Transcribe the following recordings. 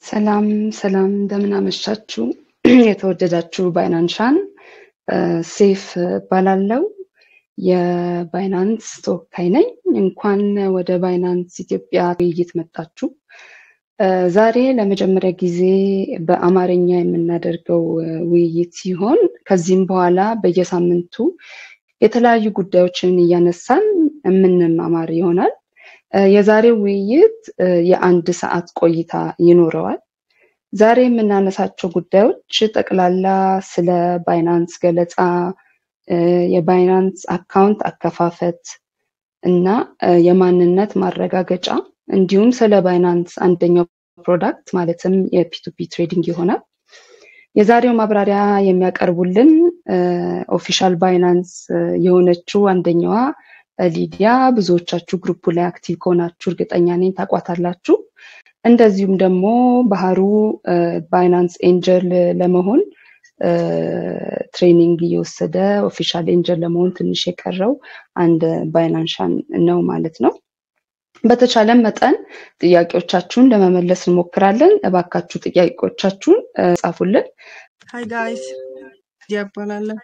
ሰላም ሰላም እንደምን አመሻችሁ። የተወደዳችሁ ባይናንሻን ሴፍ እባላለሁ። የባይናንስ ተወካይ ነኝ። እንኳን ወደ ባይናንስ ኢትዮጵያ ውይይት መጣችሁ። ዛሬ ለመጀመሪያ ጊዜ በአማርኛ የምናደርገው ውይይት ሲሆን ከዚህም በኋላ በየሳምንቱ የተለያዩ ጉዳዮችን እያነሳን የምንማማር ይሆናል። የዛሬው ውይይት የአንድ ሰዓት ቆይታ ይኖረዋል። ዛሬ የምናነሳቸው ጉዳዮች ጠቅላላ ስለ ባይናንስ ገለጻ፣ የባይናንስ አካውንት አከፋፈት እና የማንነት ማረጋገጫ እንዲሁም ስለ ባይናንስ አንደኛው ፕሮዳክት ማለትም የፒቱፒ ትሬዲንግ ይሆናል። የዛሬው ማብራሪያ የሚያቀርቡልን ኦፊሻል ባይናንስ የሆነችው አንደኛዋ ሊዲያ ብዙዎቻችሁ ግሩፑ ላይ አክቲቭ ከሆናችሁ እርግጠኛ ነኝ ታቋታላችሁ። እንደዚሁም ደግሞ ባህሩ ባይናንስ ኤንጀል ለመሆን ትሬኒንግ እየወሰደ ኦፊሻል ኤንጀል ለመሆን ትንሽ የቀረው አንድ ባይናንሻን ነው ማለት ነው። በተቻለን መጠን ጥያቄዎቻችሁን ለመመለስ እንሞክራለን። እባካችሁ ጥያቄዎቻችሁን ጻፉልን። ሀይ ጋይስ እያባላለሁ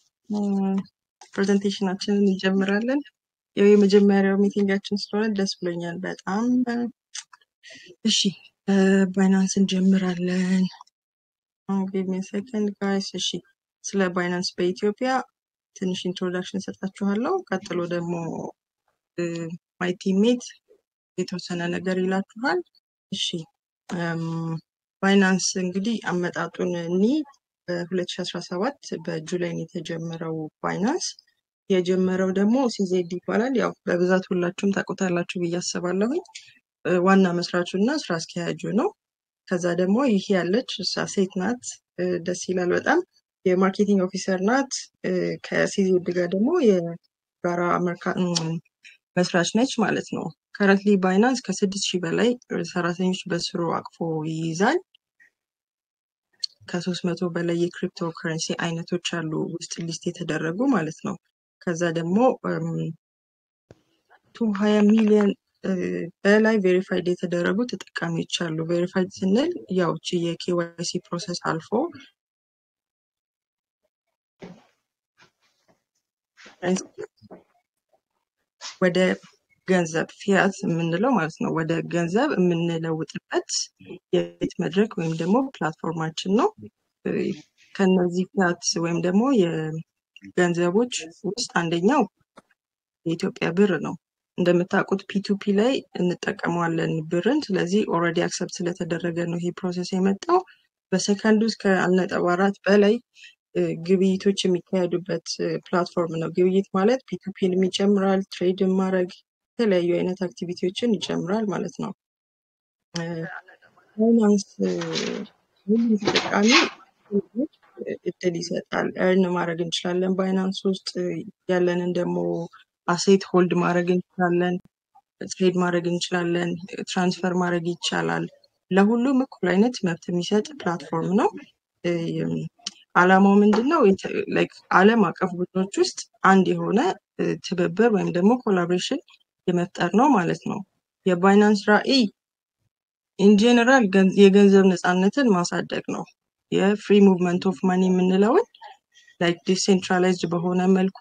ፕሬዘንቴሽናችንን እንጀምራለን። ያው የመጀመሪያው ሚቲንጋችን ስለሆነ ደስ ብሎኛል በጣም። እሺ ባይናንስ እንጀምራለን። ጊቭ ሚ ሰከንድ ጋይስ። እሺ ስለ ባይናንስ በኢትዮጵያ ትንሽ ኢንትሮዳክሽን ሰጣችኋለሁ። ቀጥሎ ደግሞ ማይ ቲሜት የተወሰነ ነገር ይላችኋል። እሺ ባይናንስ እንግዲህ አመጣጡን እኒ በ2017 በጁላይ ነው የተጀመረው ባይናንስ የጀመረው ደግሞ ሲዜድ ይባላል። ያው በብዛት ሁላችሁም ታውቁታላችሁ ብዬ አስባለሁኝ። ዋና መስራቹ እና ስራ አስኪያጁ ነው። ከዛ ደግሞ ይህ ያለች እሷ ሴት ናት። ደስ ይላል በጣም የማርኬቲንግ ኦፊሰር ናት። ከሲዜድ ጋር ደግሞ የጋራ መስራች ነች ማለት ነው። ከረንትሊ ባይናንስ ከስድስት ሺህ በላይ ሰራተኞች በስሩ አቅፎ ይይዛል። ከሶስት መቶ በላይ የክሪፕቶ ከረንሲ አይነቶች አሉ ውስጥ ሊስት የተደረጉ ማለት ነው። ከዛ ደግሞ ቱ ሀያ ሚሊዮን በላይ ቬሪፋይድ የተደረጉ ተጠቃሚዎች አሉ። ቬሪፋይድ ስንል ያው እቺ የኬዋይሲ ፕሮሰስ አልፎ ወደ ገንዘብ ፊያት የምንለው ማለት ነው። ወደ ገንዘብ የምንለውጥበት የቤት መድረክ ወይም ደግሞ ፕላትፎርማችን ነው። ከነዚህ ፊያት ወይም ደግሞ የገንዘቦች ውስጥ አንደኛው የኢትዮጵያ ብር ነው። እንደምታውቁት ፒቱፒ ላይ እንጠቀመዋለን ብርን። ስለዚህ ኦልሬዲ አክሰፕት ስለተደረገ ነው ይሄ ፕሮሰስ የመጣው። በሰከንድ ውስጥ ከአንድ ነጥብ አራት በላይ ግብይቶች የሚካሄዱበት ፕላትፎርም ነው። ግብይት ማለት ፒቱፒንም ይጨምራል፣ ትሬድን ማድረግ የተለያዩ አይነት አክቲቪቲዎችን ይጨምራል ማለት ነው። ባይናንስ ሁሉም ተጠቃሚ እድል ይሰጣል። እርን ማድረግ እንችላለን። ባይናንስ ውስጥ ያለንን ደግሞ አሴት ሆልድ ማድረግ እንችላለን፣ ትሬድ ማድረግ እንችላለን፣ ትራንስፈር ማድረግ ይቻላል። ለሁሉም እኩል አይነት መብት የሚሰጥ ፕላትፎርም ነው። አላማው ምንድን ነው? ዓለም አቀፍ ቡድኖች ውስጥ አንድ የሆነ ትብብር ወይም ደግሞ ኮላቦሬሽን የመፍጠር ነው ማለት ነው። የባይናንስ ራዕይ ኢንጀነራል የገንዘብ ነፃነትን ማሳደግ ነው። የፍሪ ሙቭመንት ኦፍ ማኒ የምንለውን ላይክ ዲሴንትራላይዝድ በሆነ መልኩ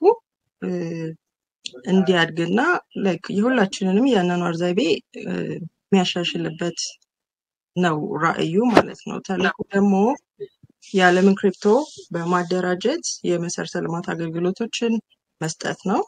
እንዲያድግና ላይክ የሁላችንንም የአኗኗር ዘይቤ የሚያሻሽልበት ነው ራዕዩ ማለት ነው። ተልዕኮ ደግሞ የዓለምን ክሪፕቶ በማደራጀት የመሰረተ ልማት አገልግሎቶችን መስጠት ነው።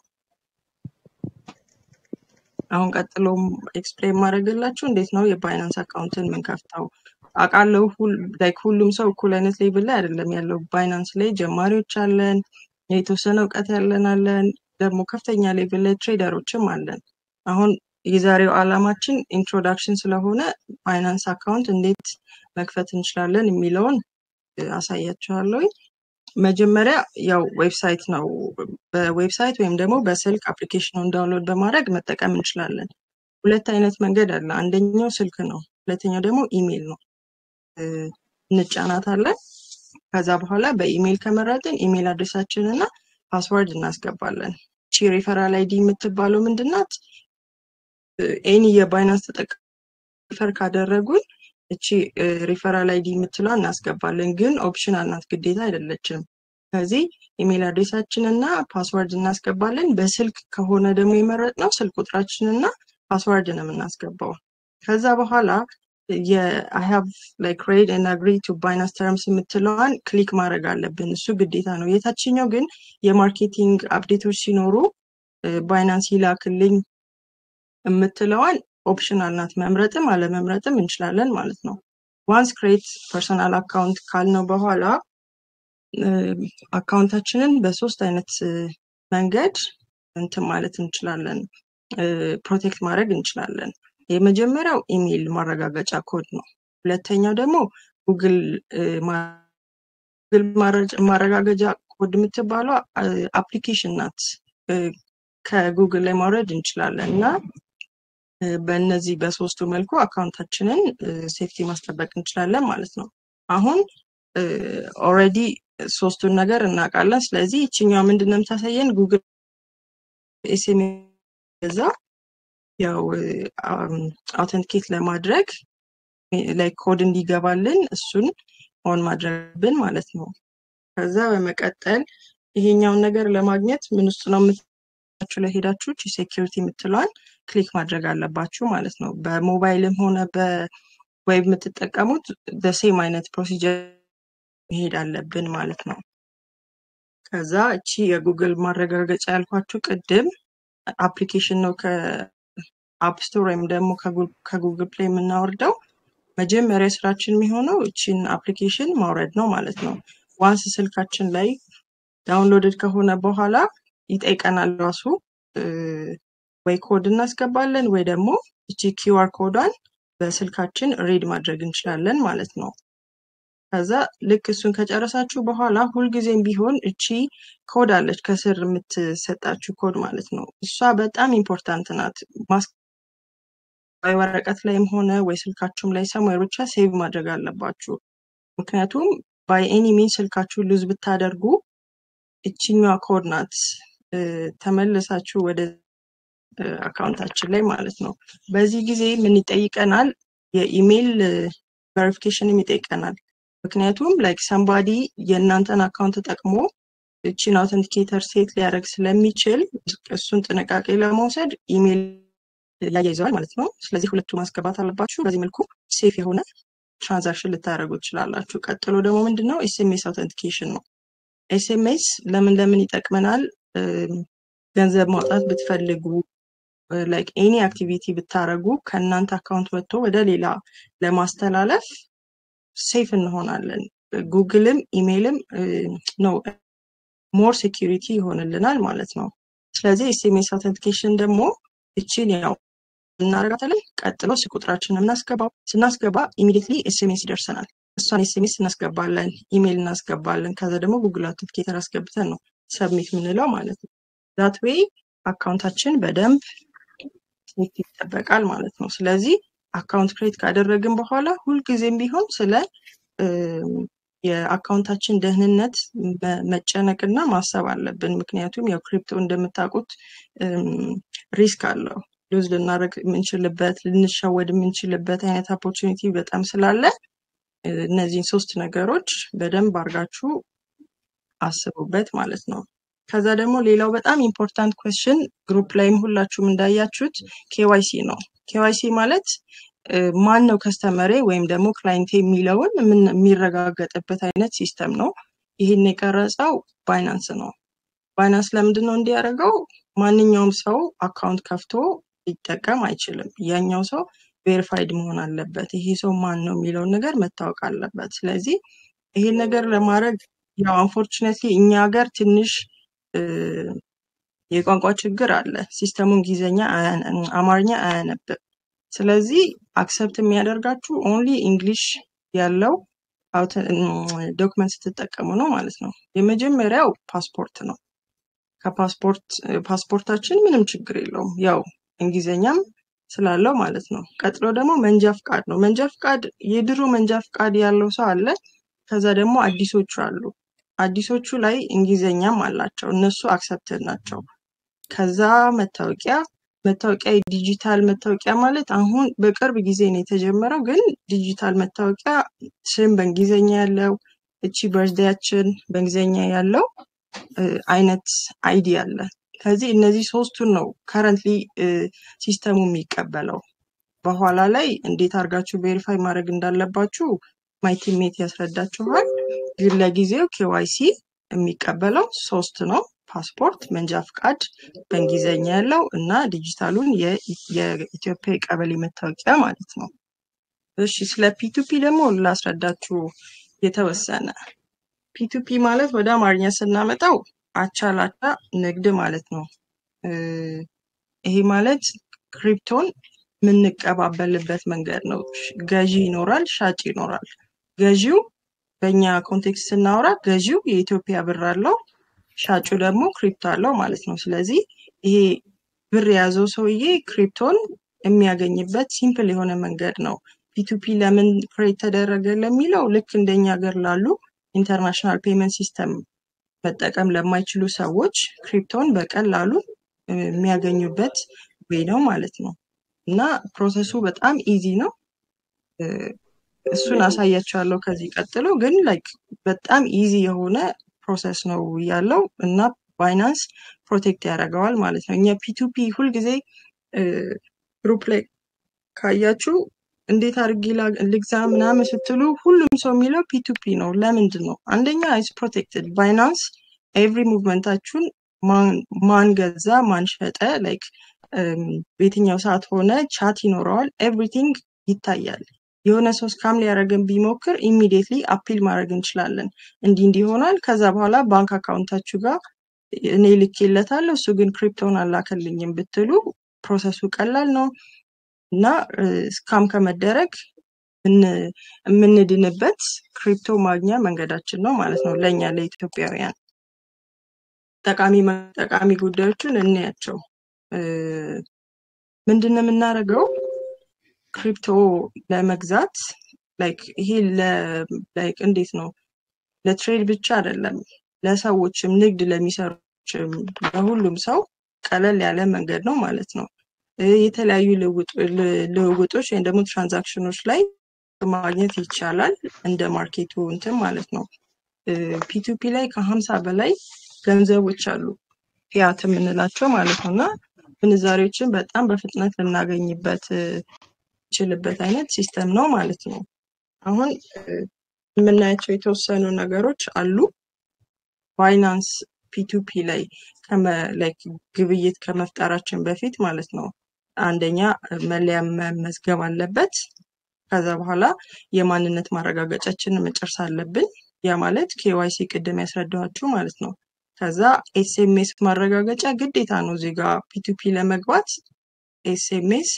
አሁን ቀጥሎም ኤክስፕሌን ማድረግላችሁ እንዴት ነው የባይናንስ አካውንትን የምንከፍተው። አውቃለሁ ላይክ ሁሉም ሰው እኩል አይነት ሌቭል ላይ አይደለም ያለው። ባይናንስ ላይ ጀማሪዎች አለን፣ የተወሰነ እውቀት ያለን አለን፣ ደግሞ ከፍተኛ ሌቭል ላይ ትሬደሮችም አለን። አሁን የዛሬው ዓላማችን ኢንትሮዳክሽን ስለሆነ ባይናንስ አካውንት እንዴት መክፈት እንችላለን የሚለውን አሳያችኋለሁ። መጀመሪያ ያው ዌብሳይት ነው። በዌብሳይት ወይም ደግሞ በስልክ አፕሊኬሽኑን ዳውንሎድ በማድረግ መጠቀም እንችላለን። ሁለት አይነት መንገድ አለ። አንደኛው ስልክ ነው፣ ሁለተኛው ደግሞ ኢሜይል ነው። እንጫናታለን። ከዛ በኋላ በኢሜይል ከመረጥን ኢሜይል አድሬሳችን እና ፓስወርድ እናስገባለን። ቺ ሪፈራል አይዲ የምትባለው ምንድናት? ኤኒ የባይናንስ ተጠቃሚ ሪፈር ካደረጉን እቺ ሪፈራል አይዲ የምትለዋ እናስገባለን፣ ግን ኦፕሽናል ናት፣ ግዴታ አይደለችም። ከዚህ ኢሜል አድሬሳችን እና ፓስወርድ እናስገባለን። በስልክ ከሆነ ደግሞ የመረጥነው ስልክ ቁጥራችን እና ፓስወርድ ነው የምናስገባው። ከዛ በኋላ የአይ ሃቭ ላይክ ሬድ ኤንድ አግሪ ቱ ባይናንስ ተርምስ የምትለዋን ክሊክ ማድረግ አለብን። እሱ ግዴታ ነው። የታችኛው ግን የማርኬቲንግ አፕዴቶች ሲኖሩ ባይናንስ ይላክልኝ የምትለዋን ኦፕሽናል ናት። መምረጥም አለመምረጥም እንችላለን ማለት ነው። ዋንስ ክሬት ፐርሰናል አካውንት ካልነው በኋላ አካውንታችንን በሶስት አይነት መንገድ እንትን ማለት እንችላለን፣ ፕሮቴክት ማድረግ እንችላለን። የመጀመሪያው ኢሜይል ማረጋገጫ ኮድ ነው። ሁለተኛው ደግሞ ጉግል ማረጋገጫ ኮድ የምትባለው አፕሊኬሽን ናት። ከጉግል ላይ ማውረድ እንችላለን እና በእነዚህ በሶስቱ መልኩ አካውንታችንን ሴፍቲ ማስጠበቅ እንችላለን ማለት ነው። አሁን ኦልሬዲ ሶስቱን ነገር እናውቃለን። ስለዚህ ይችኛዋ ምንድን ነው የምታሳየን? ጉግል ኤስኤምኤስ ዛ ያው አውተንቲኬት ለማድረግ ላይ ኮድ እንዲገባልን እሱን ኦን ማድረግብን ማለት ነው። ከዛ በመቀጠል ይሄኛውን ነገር ለማግኘት ምን ውስጥ ነው የምትላችሁ ላይ ሄዳችሁ ሴኪሪቲ የምትለዋን ክሊክ ማድረግ አለባችሁ ማለት ነው። በሞባይልም ሆነ በዌብ የምትጠቀሙት በሴም አይነት ፕሮሲጀር መሄድ አለብን ማለት ነው። ከዛ እቺ የጉግል ማረጋገጫ ያልኳችሁ ቅድም አፕሊኬሽን ነው ከአፕ ስቶር ወይም ደግሞ ከጉግል ፕሌይ የምናወርደው። መጀመሪያ ስራችን የሚሆነው እቺን አፕሊኬሽን ማውረድ ነው ማለት ነው። ዋንስ ስልካችን ላይ ዳውንሎድድ ከሆነ በኋላ ይጠይቀናል ራሱ ወይ ኮድ እናስገባለን ወይ ደግሞ እቺ ኪውአር ኮዷን በስልካችን ሪድ ማድረግ እንችላለን ማለት ነው። ከዛ ልክ እሱን ከጨረሳችሁ በኋላ ሁልጊዜም ቢሆን እቺ ኮድ አለች ከስር የምትሰጣችሁ ኮድ ማለት ነው። እሷ በጣም ኢምፖርታንት ናት። ወይ ወረቀት ላይም ሆነ ወይ ስልካችሁም ላይ ሰማይ ብቻ ሴቭ ማድረግ አለባችሁ። ምክንያቱም ባይ ኤኒ ሚን ስልካችሁ ሉዝ ብታደርጉ እችኛዋ ኮድ ናት ተመልሳችሁ ወደ አካውንታችን ላይ ማለት ነው። በዚህ ጊዜ ምን ይጠይቀናል? የኢሜይል ቬሪፊኬሽንም ይጠይቀናል። ምክንያቱም ላይክ ሰምባዲ የእናንተን አካውንት ተጠቅሞ እቺን አውተንቲኬተር ሴት ሊያደርግ ስለሚችል እሱን ጥንቃቄ ለመውሰድ ኢሜይል ያያይዘዋል ማለት ነው። ስለዚህ ሁለቱ ማስገባት አለባችሁ። በዚህ መልኩ ሴፍ የሆነ ትራንዛክሽን ልታደርጉ ትችላላችሁ። ቀጥሎ ደግሞ ምንድነው ኤስኤምኤስ አውተንቲኬሽን ነው። ኤስኤምኤስ ለምን ለምን ይጠቅመናል? ገንዘብ ማውጣት ብትፈልጉ ላይክ ኤኒ አክቲቪቲ ብታረጉ ከእናንተ አካውንት ወጥቶ ወደ ሌላ ለማስተላለፍ ሴፍ እንሆናለን። ጉግልም ኢሜይልም ነው ሞር ሴኪሪቲ ይሆንልናል ማለት ነው። ስለዚህ ኤስኤምኤስ አውተንቲኬሽን ደግሞ እችን ያው እናደርጋታለን። ቀጥሎ ስልክ ቁጥራችንን እናስገባው። ስናስገባ ኢሚዲየትሊ ኤስኤምኤስ ይደርሰናል። እሷን ኤስኤምኤስ እናስገባለን፣ ኢሜይል እናስገባለን። ከዛ ደግሞ ጉግል አውተንቲኬተር አስገብተን ነው ሰብሚት የምንለው ማለት ነው። ዛት ዌይ አካውንታችን በደንብ ሴፍቲ ይጠበቃል ማለት ነው። ስለዚህ አካውንት ክሬት ካደረግን በኋላ ሁልጊዜም ቢሆን ስለ የአካውንታችን ደህንነት መጨነቅና ማሰብ አለብን። ምክንያቱም ያው ክሪፕቶ እንደምታውቁት ሪስክ አለው። ሉዝ ልናደርግ የምንችልበት ልንሸወድ የምንችልበት አይነት ኦፖርቹኒቲ በጣም ስላለ እነዚህን ሶስት ነገሮች በደንብ አድርጋችሁ አስቡበት ማለት ነው። ከዛ ደግሞ ሌላው በጣም ኢምፖርታንት ኩዌስችን ግሩፕ ላይም ሁላችሁም እንዳያችሁት ኬዋይሲ ነው። ኬዋይሲ ማለት ማን ነው ከስተመሬ ወይም ደግሞ ክላይንቴ የሚለውን የሚረጋገጥበት አይነት ሲስተም ነው። ይህን የቀረጸው ባይናንስ ነው። ባይናንስ ለምንድን ነው እንዲያደርገው? ማንኛውም ሰው አካውንት ከፍቶ ሊጠቀም አይችልም። ያኛው ሰው ቬሪፋይድ መሆን አለበት። ይሄ ሰው ማን ነው የሚለውን ነገር መታወቅ አለበት። ስለዚህ ይሄን ነገር ለማድረግ ያው አንፎርቹኔትሊ እኛ ሀገር ትንሽ የቋንቋ ችግር አለ። ሲስተሙ እንግሊዝኛ አማርኛ አያነብም። ስለዚህ አክሰፕት የሚያደርጋችሁ ኦንሊ እንግሊሽ ያለው ዶክመንት ስትጠቀሙ ነው ማለት ነው። የመጀመሪያው ፓስፖርት ነው። ከፓስፖርት ፓስፖርታችን ምንም ችግር የለውም ያው እንግሊዝኛም ስላለው ማለት ነው። ቀጥሎ ደግሞ መንጃ ፍቃድ ነው። መንጃ ፍቃድ የድሮ መንጃ ፍቃድ ያለው ሰው አለ። ከዛ ደግሞ አዲሶቹ አሉ። አዲሶቹ ላይ እንግሊዝኛም አላቸው። እነሱ አክሰፕትድ ናቸው። ከዛ መታወቂያ መታወቂያ ዲጂታል መታወቂያ ማለት አሁን በቅርብ ጊዜ ነው የተጀመረው። ግን ዲጂታል መታወቂያ ስም በእንግሊዝኛ ያለው እቺ በርዝዴያችን በእንግሊዝኛ ያለው እ፣ አይነት አይዲ አለ። ከዚህ እነዚህ ሶስቱን ነው ከረንትሊ ሲስተሙ የሚቀበለው። በኋላ ላይ እንዴት አድርጋችሁ ቬሪፋይ ማድረግ እንዳለባችሁ ማይ ቲሜት ያስረዳችኋል። ግን ለጊዜው ኬዋይሲ የሚቀበለው ሶስት ነው። ፓስፖርት፣ መንጃ ፍቃድ በእንግሊዝኛ ያለው እና ዲጂታሉን የ- የኢትዮጵያ የቀበሌ መታወቂያ ማለት ነው። እሺ ስለ ፒቱፒ ደግሞ ላስረዳችሁ የተወሰነ ፒቱፒ ማለት ወደ አማርኛ ስናመጣው አቻ ላቻ ንግድ ማለት ነው። እ፣ ይሄ ማለት ክሪፕቶን የምንቀባበልበት መንገድ ነው። ሽ- ገዢ ይኖራል፣ ሻጭ ይኖራል። ገዢው በእኛ ኮንቴክስት ስናወራ ገዢው የኢትዮጵያ ብር አለው፣ ሻጩ ደግሞ ክሪፕቶ አለው ማለት ነው። ስለዚህ ይሄ ብር የያዘው ሰውዬ ክሪፕቶን የሚያገኝበት ሲምፕል የሆነ መንገድ ነው። ፒቱፒ ለምን ክሬት ተደረገ ለሚለው ልክ እንደኛ ሀገር ላሉ ኢንተርናሽናል ፔመንት ሲስተም መጠቀም ለማይችሉ ሰዎች ክሪፕቶን በቀላሉ እ፣ የሚያገኙበት ወይ ነው ማለት ነው። እና ፕሮሰሱ በጣም ኢዚ ነው። እ፣ እሱን አሳያችኋለሁ ከዚህ ቀጥሎ። ግን ላይክ በጣም ኢዚ የሆነ ፕሮሰስ ነው ያለው እና ባይናንስ ፕሮቴክት ያደርገዋል ማለት ነው። እኛ ፒቱፒ ሁልጊዜ ግሩፕ ላይ ካያችሁ እንዴት አድርጌ ላ- ልግዛ ምናምን ስትሉ ሁሉም ሰው የሚለው ፒቱፒ ነው። ለምንድን ነው? አንደኛ ኢስ ፕሮቴክትድ ባይናንስ ኤቭሪ ሙቭመንታችሁን ማን ማን ገዛ ማን ሸጠ ላይክ በየትኛው ሰዓት ሆነ ቻት ይኖረዋል። ኤቭሪቲንግ ይታያል። የሆነ ሰው ስካም ሊያደርገን ቢሞክር ኢሚዲየትሊ አፒል ማድረግ እንችላለን። እንዲህ እንዲህ ይሆናል። ከዛ በኋላ ባንክ አካውንታችሁ ጋር እኔ ልኬለታለሁ እሱ ግን ክሪፕቶን አላከልኝም ብትሉ ፕሮሰሱ ቀላል ነው እና ስካም ከመደረግ ምን- የምንድንበት ክሪፕቶ ማግኛ መንገዳችን ነው ማለት ነው ለእኛ ለኢትዮጵያውያን። ጠቃሚ መ- ጠቃሚ ጉዳዮችን እንያቸው። እ፣ ምንድን ነው የምናደርገው? ክሪፕቶ ለመግዛት ላይክ ይሄ ላይክ እንዴት ነው ለትሬድ ብቻ አይደለም፣ ለሰዎችም ንግድ ለሚሰሩችም ለሁሉም ሰው ቀለል ያለ መንገድ ነው ማለት ነው። እ፣ የተለያዩ ልውጥ- ል- ልውውጦች ወይም ደግሞ ትራንዛክሽኖች ላይ ማግኘት ይቻላል እንደ ማርኬቱ እንትን ማለት ነው። ፒቱፒ ላይ ከሀምሳ በላይ ገንዘቦች አሉ ፊያት የምንላቸው ማለት ነው እና ምንዛሬዎችን በጣም በፍጥነት ልናገኝበት እ፣ የምንችልበት አይነት ሲስተም ነው ማለት ነው። አሁን እ፣ የምናያቸው የተወሰኑ ነገሮች አሉ። ባይናንስ ፒቱፒ ላይ ከመ- like ግብይት ከመፍጠራችን በፊት ማለት ነው አንደኛ እ፣ መለያ መመዝገብ አለበት። ከዛ በኋላ የማንነት ማረጋገጫችንን መጨረስ አለብን። ያ ማለት ኬዋይሲ ቅድም ያስረዳኋችሁ ማለት ነው። ከዛ ኤስኤምኤስ ማረጋገጫ ግዴታ ነው እዚህ ጋር ፒቱፒ ለመግባት ኤስኤምኤስ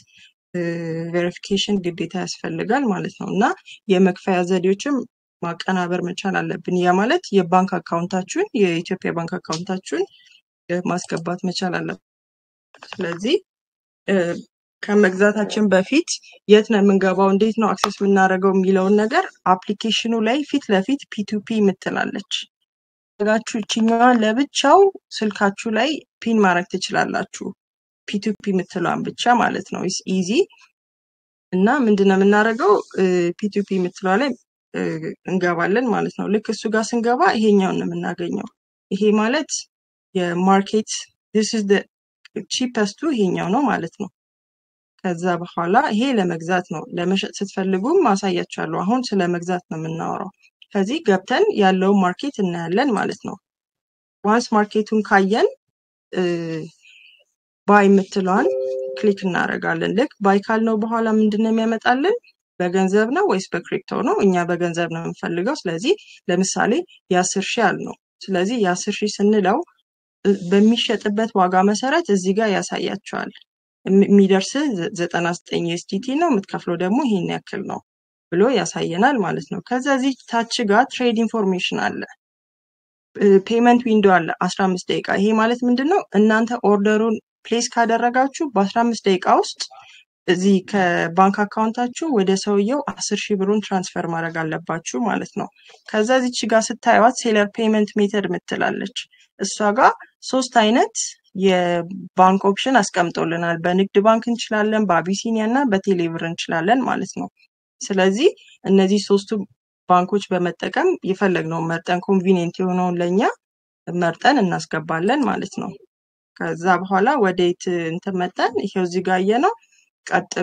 ቬሪፊኬሽን ግዴታ ያስፈልጋል ማለት ነው እና የመክፈያ ዘዴዎችም ማቀናበር መቻል አለብን። ያ ማለት የባንክ አካውንታችሁን የኢትዮጵያ ባንክ አካውንታችሁን እ፣ ማስገባት መቻል አለብን። ስለዚህ እ፣ ከመግዛታችን በፊት የት ነው የምንገባው፣ እንዴት ነው አክሰስ የምናደርገው የሚለውን ነገር አፕሊኬሽኑ ላይ ፊት ለፊት ፒቱፒ የምትላለች ጋችሁ እችኛዋን ለብቻው ስልካችሁ ላይ ፒን ማድረግ ትችላላችሁ። ፒቱፒ የምትለዋን ብቻ ማለት ነው። ኢስ ኢዚ እና ምንድነው የምናደርገው ፒቱፒ የምትለዋ ላይ እ፣ እንገባለን ማለት ነው። ልክ እሱ ጋር ስንገባ ይሄኛውን ነው የምናገኘው። ይሄ ማለት የማርኬት this is the ቺፐስቱ ይሄኛው ነው ማለት ነው። ከዛ በኋላ ይሄ ለመግዛት ነው። ለመሸጥ ስትፈልጉም ማሳያችኋለሁ። አሁን ስለ መግዛት ነው የምናወራው። ከዚህ ገብተን ያለውን ማርኬት እናያለን ማለት ነው። ዋንስ ማርኬቱን ካየን ባይ የምትለዋን ክሊክ እናደርጋለን። ልክ ባይ ካልነው በኋላ ምንድን ነው የሚያመጣልን? በገንዘብ ነው ወይስ በክሪፕቶ ነው? እኛ በገንዘብ ነው የምንፈልገው። ስለዚህ ለምሳሌ የአስር ሺህ አልነው። ስለዚህ የአስር ሺህ ስንለው እ፣ በሚሸጥበት ዋጋ መሰረት እዚህ ጋር ያሳያቸዋል። የሚ- የሚደርስህ ዘ- ዘጠና ዘጠኝ ኤስዲቲ ነው የምትከፍለው ደግሞ ይሄን ያክል ነው ብሎ ያሳየናል ማለት ነው። ከዛ እዚህ ታች ጋር ትሬድ ኢንፎርሜሽን አለ። ፔመንት ዊንዶ አለ 15 ደቂቃ። ይሄ ማለት ምንድን ነው? እናንተ ኦርደሩን ፕሌስ ካደረጋችሁ በ15 ደቂቃ ውስጥ እዚህ ከባንክ አካውንታችሁ ወደ ሰውየው 10 ሺህ ብሩን ትራንስፈር ማድረግ አለባችሁ ማለት ነው። ከዛ እዚች ጋር ስታዩት ሴለር ፔመንት ሜተድ ምትላለች። እሷ ጋር ሶስት አይነት የባንክ ኦፕሽን አስቀምጦልናል። በንግድ ባንክ እንችላለን፣ በአቢሲኒያ እና በቴሌብር እንችላለን ማለት ነው። ስለዚህ እነዚህ ሶስቱ ባንኮች በመጠቀም የፈለግነውን መርጠን ኮንቪኒየንት የሆነውን ለእኛ መርጠን እናስገባለን ማለት ነው። ከዛ በኋላ ወዴት እንትን መጠን ይሄው እዚህ ጋር ነው። ቀጥሎ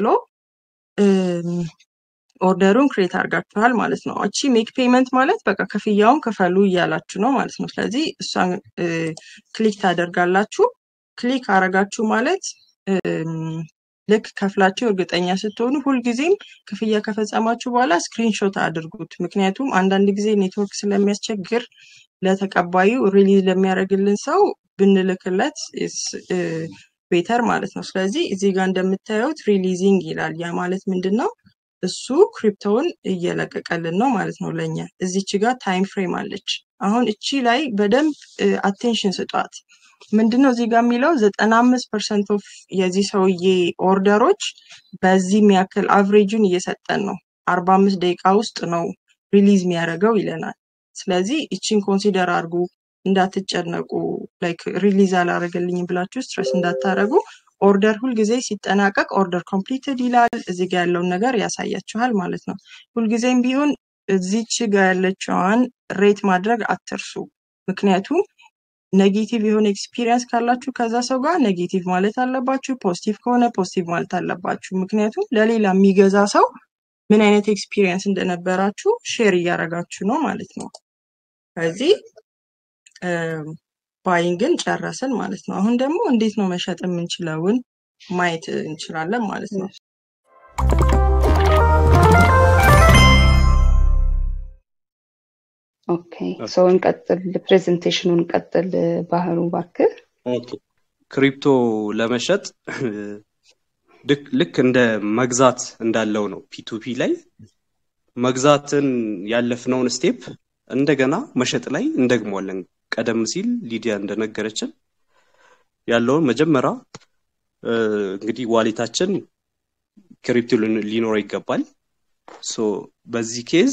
ኦርደሩን ክሬት አድርጋችኋል ማለት ነው። እቺ ሜክ ፔመንት ማለት በቃ ክፍያውን ክፈሉ እያላችሁ ነው ማለት ነው። ስለዚህ እሷን ክሊክ ታደርጋላችሁ። ክሊክ አረጋችሁ ማለት ልክ ከፍላችሁ እርግጠኛ ስትሆኑ ሁልጊዜም ክፍያ ከፈጸማችሁ በኋላ ስክሪንሾት አድርጉት። ምክንያቱም አንዳንድ ጊዜ ኔትወርክ ስለሚያስቸግር ለተቀባዩ ሪሊዝ ለሚያደርግልን ሰው ብንልክለት ቤተር ማለት ነው። ስለዚህ እዚህ ጋር እንደምታዩት ሪሊዚንግ ይላል። ያ ማለት ምንድን ነው? እሱ ክሪፕቶውን እየለቀቀልን ነው ማለት ነው ለእኛ። እዚች ጋር ታይም ፍሬም አለች። አሁን እቺ ላይ በደንብ አቴንሽን ስጧት። ምንድነው እዚህ ጋር የሚለው ዘጠና አምስት ፐርሰንት ኦፍ የዚህ ሰውዬ ኦርደሮች በዚህ የሚያክል አቭሬጁን እየሰጠን ነው። አርባ አምስት ደቂቃ ውስጥ ነው ሪሊዝ የሚያደርገው ይለናል። ስለዚህ እቺን ኮንሲደር አድርጉ፣ እንዳትጨነቁ። ላይክ ሪሊዝ አላደረገልኝም ብላችሁ ስትረስ እንዳታደረጉ። ኦርደር ሁልጊዜ ሲጠናቀቅ ኦርደር ኮምፕሊትድ ይላል። እዚህ ጋር ያለውን ነገር ያሳያችኋል ማለት ነው። ሁልጊዜም ቢሆን እዚች ጋር ያለችዋን ሬት ማድረግ አትርሱ። ምክንያቱም ኔጌቲቭ የሆነ ኤክስፒሪየንስ ካላችሁ ከዛ ሰው ጋር ኔጌቲቭ ማለት አለባችሁ። ፖዚቲቭ ከሆነ ፖዚቲቭ ማለት አለባችሁ። ምክንያቱም ለሌላ የሚገዛ ሰው ምን አይነት ኤክስፒሪየንስ እንደነበራችሁ ሼር እያደረጋችሁ ነው ማለት ነው። ስለዚህ ባይንግን ጨረስን ማለት ነው። አሁን ደግሞ እንዴት ነው መሸጥ የምንችለውን ማየት እንችላለን ማለት ነው። ኦኬ ሰው እንቀጥል፣ ፕሬዘንቴሽኑን ቀጥል። ባህሩ እባክህ። ኦኬ ክሪፕቶ ለመሸጥ ልክ እንደ መግዛት እንዳለው ነው። ፒቱፒ ላይ መግዛትን ያለፍነውን ስቴፕ እንደገና መሸጥ ላይ እንደግመዋለን። ቀደም ሲል ሊዲያ እንደነገረችን ያለውን መጀመሪያ እንግዲህ ዋሌታችን ክሪፕቶ ሊኖረው ይገባል። ሶ በዚህ ኬዝ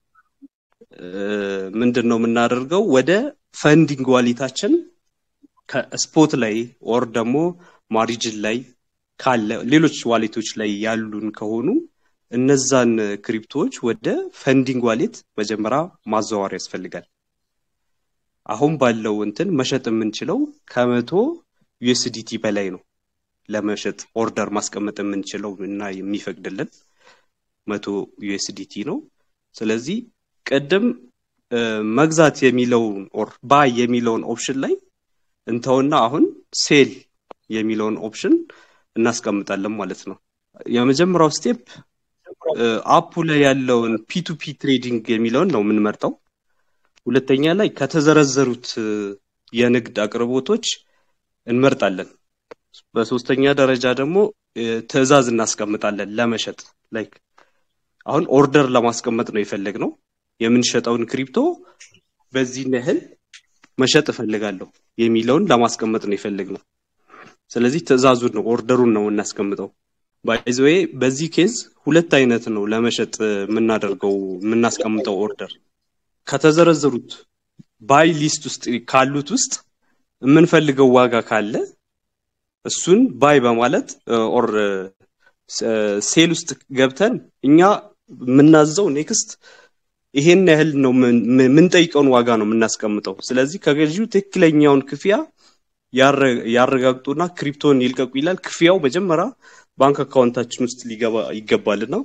ምንድን ነው የምናደርገው? ወደ ፈንዲንግ ዋሌታችን ከስፖት ላይ ኦር ደግሞ ማሪጅን ላይ ካለ ሌሎች ዋሌቶች ላይ ያሉን ከሆኑ እነዛን ክሪፕቶዎች ወደ ፈንዲንግ ዋሌት መጀመሪያ ማዘዋወር ያስፈልጋል። አሁን ባለው እንትን መሸጥ የምንችለው ከመቶ ዩኤስዲቲ በላይ ነው ለመሸጥ ኦርደር ማስቀመጥ የምንችለው እና የሚፈቅድልን መቶ ዩኤስዲቲ ነው። ስለዚህ ቅድም መግዛት የሚለውን ኦር ባይ የሚለውን ኦፕሽን ላይ እንተውና አሁን ሴል የሚለውን ኦፕሽን እናስቀምጣለን ማለት ነው። የመጀመሪያው ስቴፕ አፑ ላይ ያለውን ፒቱፒ ትሬዲንግ የሚለውን ነው የምንመርጠው። ሁለተኛ ላይ ከተዘረዘሩት የንግድ አቅርቦቶች እንመርጣለን። በሶስተኛ ደረጃ ደግሞ ትዕዛዝ እናስቀምጣለን ለመሸጥ ላይክ አሁን ኦርደር ለማስቀመጥ ነው የፈለግነው የምንሸጠውን ክሪፕቶ በዚህ ያህል መሸጥ እፈልጋለሁ የሚለውን ለማስቀመጥ ነው የፈለግነው። ስለዚህ ትዕዛዙን ነው ኦርደሩን ነው እናስቀምጠው። ባይዘዌ በዚህ ኬዝ ሁለት አይነት ነው ለመሸጥ የምናደርገው የምናስቀምጠው ኦርደር ከተዘረዘሩት ባይ ሊስት ውስጥ ካሉት ውስጥ የምንፈልገው ዋጋ ካለ እሱን ባይ በማለት ኦር ሴል ውስጥ ገብተን እኛ የምናዘው ኔክስት ይሄን ያህል ነው የምንጠይቀውን ዋጋ ነው የምናስቀምጠው። ስለዚህ ከገዢው ትክክለኛውን ክፍያ ያረጋግጡና ክሪፕቶን ይልቀቁ ይላል። ክፍያው መጀመሪያ ባንክ አካውንታችን ውስጥ ሊገባ ይገባልና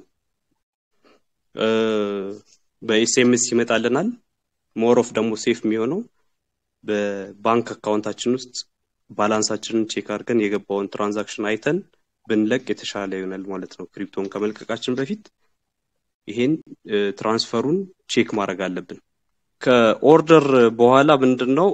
በኤስኤምኤስ ይመጣልናል። ሞሮፍ ደግሞ ሴፍ የሚሆነው በባንክ አካውንታችን ውስጥ ባላንሳችንን ቼክ አድርገን የገባውን ትራንዛክሽን አይተን ብንለቅ የተሻለ ይሆናል ማለት ነው። ክሪፕቶን ከመልቀቃችን በፊት ይሄን ትራንስፈሩን ቼክ ማድረግ አለብን። ከኦርደር በኋላ ምንድን ነው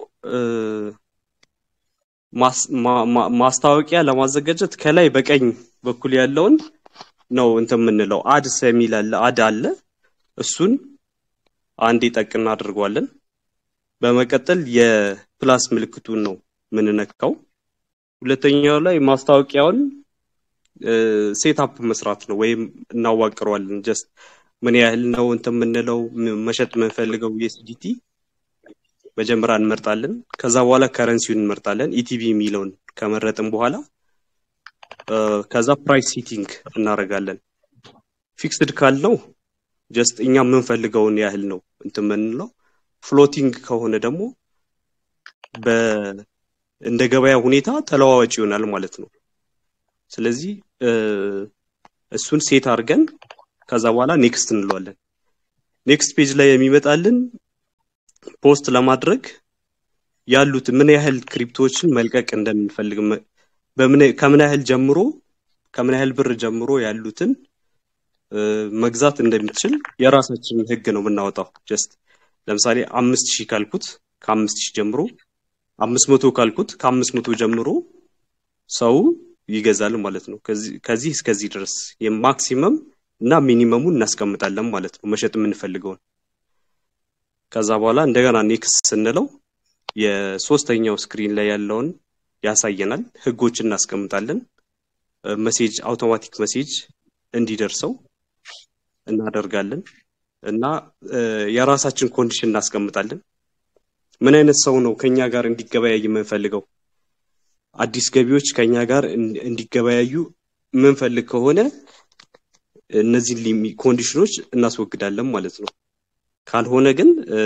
ማስታወቂያ ለማዘጋጀት ከላይ በቀኝ በኩል ያለውን ነው እንትን የምንለው አድስ የሚል አለ አድ አለ እሱን አንዴ ጠቅ እናደርገዋለን። በመቀጠል የፕላስ ምልክቱን ነው ምንነካው። ሁለተኛው ላይ ማስታወቂያውን ሴታፕ መስራት ነው ወይም እናዋቅረዋለን። ጀስት ምን ያህል ነው እንትን የምንለው መሸጥ የምንፈልገው ዩኤስዲቲ መጀመሪያ እንመርጣለን። ከዛ በኋላ ከረንሲውን እንመርጣለን። ኢቲቢ የሚለውን ከመረጥን በኋላ እ፣ ከዛ ፕራይስ ሴቲንግ እናደርጋለን። ፊክስድ ካልነው ጀስት እኛ የምንፈልገውን ያህል ነው እንትን የምንለው። ፍሎቲንግ ከሆነ ደግሞ በ እንደ ገበያ ሁኔታ ተለዋዋጭ ይሆናል ማለት ነው። ስለዚህ እ፣ እሱን ሴት አድርገን ከዛ በኋላ ኔክስት እንለዋለን። ኔክስት ፔጅ ላይ የሚመጣልን ፖስት ለማድረግ ያሉት ምን ያህል ክሪፕቶችን መልቀቅ እንደምንፈልግ መ- በምን ከምን ያህል ጀምሮ ከምን ያህል ብር ጀምሮ ያሉትን እ፣ መግዛት እንደሚችል የራሳችንን ህግ ነው የምናወጣው። ጀስት ለምሳሌ አምስት ሺህ ካልኩት ከአምስት ሺህ ጀምሮ አምስት መቶ ካልኩት ከአምስት መቶ ጀምሮ ሰው ይገዛል ማለት ነው። ከዚህ ከዚህ እስከዚህ ድረስ የማክሲመም እና ሚኒመሙን እናስቀምጣለን ማለት ነው መሸጥ የምንፈልገውን። ከዛ በኋላ እንደገና ኔክስት ስንለው የሶስተኛው ስክሪን ላይ ያለውን ያሳየናል። ህጎችን እናስቀምጣለን። መሴጅ አውቶማቲክ መሴጅ እንዲደርሰው እናደርጋለን እና እ፣ የራሳችን ኮንዲሽን እናስቀምጣለን። ምን አይነት ሰው ነው ከኛ ጋር እንዲገበያይ የምንፈልገው? አዲስ ገቢዎች ከኛ ጋር እን- እንዲገበያዩ የምንፈልግ ከሆነ እነዚህን ሊሚ- ኮንዲሽኖች እናስወግዳለን ማለት ነው። ካልሆነ ግን እ፣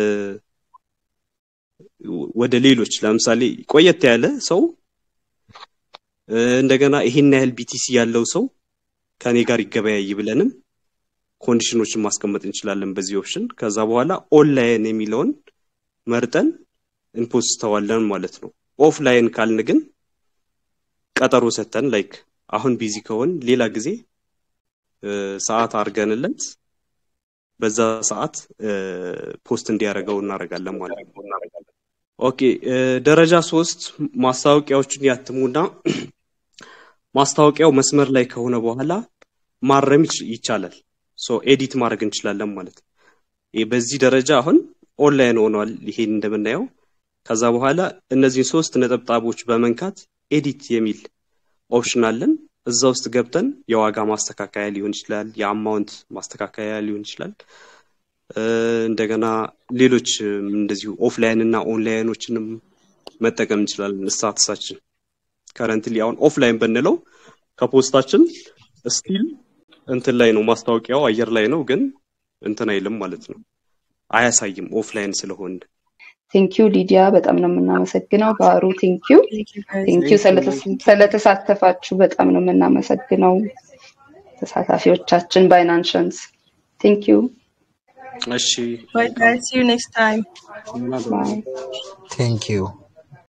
ወደ ሌሎች ለምሳሌ ቆየት ያለ ሰው እ፣ እንደገና ይሄን ያህል ቢቲሲ ያለው ሰው ከኔ ጋር ይገበያይ ብለንም ኮንዲሽኖችን ማስቀመጥ እንችላለን በዚህ ኦፕሽን። ከዛ በኋላ ኦንላይን የሚለውን መርጠን እንፖስተዋለን ማለት ነው። ኦፍላይን ካልን ግን ቀጠሮ ሰተን ላይክ አሁን ቢዚ ከሆን ሌላ ጊዜ እ፣ ሰዓት አድርገንለት በዛ ሰዓት እ፣ ፖስት እንዲያደርገው እናደርጋለን ማለት ነው። ኦኬ እ፣ ደረጃ ሶስት ማስታወቂያዎችን ያትሙና ማስታወቂያው መስመር ላይ ከሆነ በኋላ ማረም ይች- ይቻላል። ሶ ኤዲት ማድረግ እንችላለን ማለት ነው። ይህ በዚህ ደረጃ አሁን ኦንላይን ሆኗል። ይሄን እንደምናየው ከዛ በኋላ እነዚህን ሶስት ነጠብጣቦች በመንካት ኤዲት የሚል ኦፕሽን አለን። እዛ ውስጥ ገብተን የዋጋ ማስተካከያ ሊሆን ይችላል፣ የአማውንት ማስተካከያ ሊሆን ይችላል። እ፣ እንደገና ሌሎች እም፣ እንደዚሁ ኦፍላይን እና ኦንላይኖችንም መጠቀም እንችላለን። ስታትሳችን ከረንትሊ አሁን ኦፍላይን ብንለው ከፖስታችን ስቲል እንትን ላይ ነው ማስታወቂያው አየር ላይ ነው፣ ግን እንትን አይልም ማለት ነው አያሳይም ኦፍላይን ስለሆነ። ቴንኪዩ ሊዲያ፣ በጣም ነው የምናመሰግነው። ባህሩ ቴንኪዩ Thank you guys. ቴንኪዩ ስለተሳተፋችሁ በጣም ነው የምናመሰግነው ተሳታፊዎቻችን ባይናንሽንስ ቴንኪዩ እሺ Bye guys. See you next time. መልካም ባይ ቴንክ ዩ